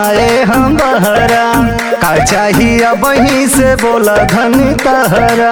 कमाए हम बहरा का चाहिए बही से बोला धन तहरा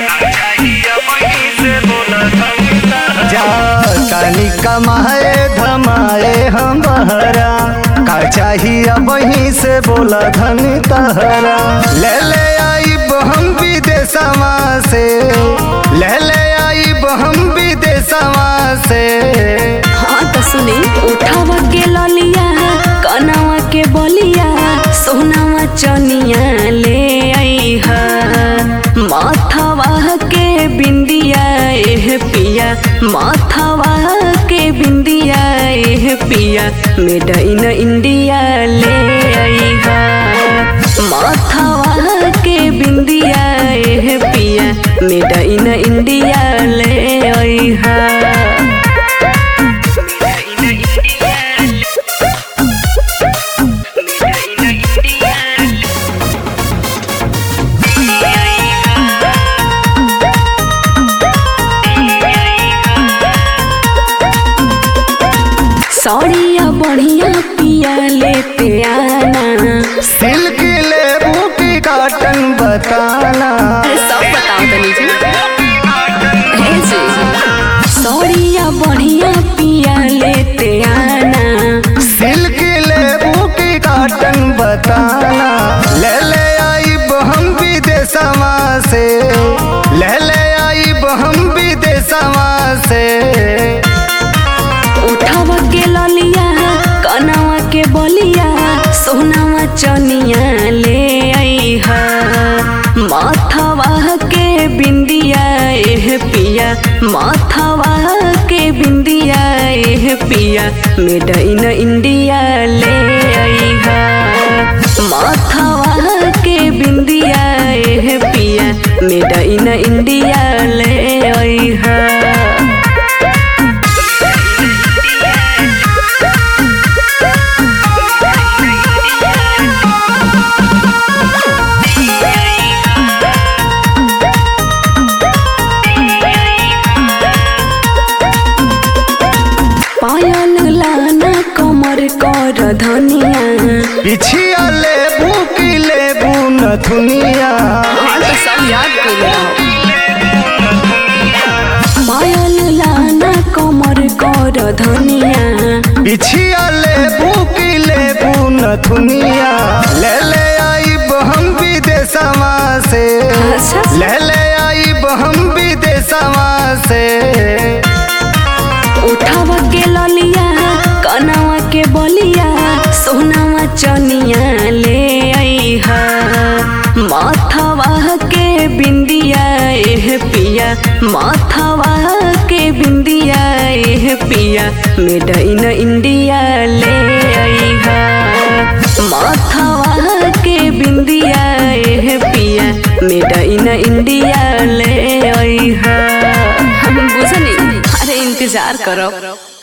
जा तनी कमाए धमाए हम बहरा का चाहिए बही से बोला धन तहरा ले ले आई हम विदेशवा से ले ले आई हम विदेशवा से हाँ तो सुनी उठावा के ललिया कनावा के बलिया सोनावा चनिया ले आई हा माथावा के बिंदिया एह पिया माथावा के बिंदिया एह पिया मेड इन इंडिया ले आई हा माथावा के बिंदिया एह पिया मेड इन इंडिया ले आई हा सौड़िया बढ़िया पिया लेते आना सिल्क लेबू की काटन बताना अरे सब बताओ तनी जी हे जी सौड़िया बढ़िया पिया लेते आना सिल्क लेबू की काटन बताना ले ले आई हम विदेशवा से ले ले आई हम विदेशवा से उठावा के ललिया कनावा के बलिया सोनावा चनिया ले आई हा माथावा के बिंदिया एह पिया माथावा के बिंदिया एह पिया मेड इन इंडिया ले आई हा माथावा के बिंदिया एह पिया मेड इन इंडिया ले आई हा पायल लाना कमर कर धनिया पिछिया लेबू की लेबू नथुनिया पायल लाना कमर कर धनिया पिछिया लेबू की लेबू नथुनिया ले ले आई हम विदेशवा से अच्छा ले ले आई हम विदेशवा से उठावा के ललिया कनावा के बलिया सोनावा चनिया ले आई हा माथावा के बिंदिया एह पिया माथावा के बिंदिया एह पिया मेड इन इंडिया ले आई हा माथावा के बिंदिया एह पिया मेड इन इंडिया ले आई हा बुझनी अरे इंतजार करो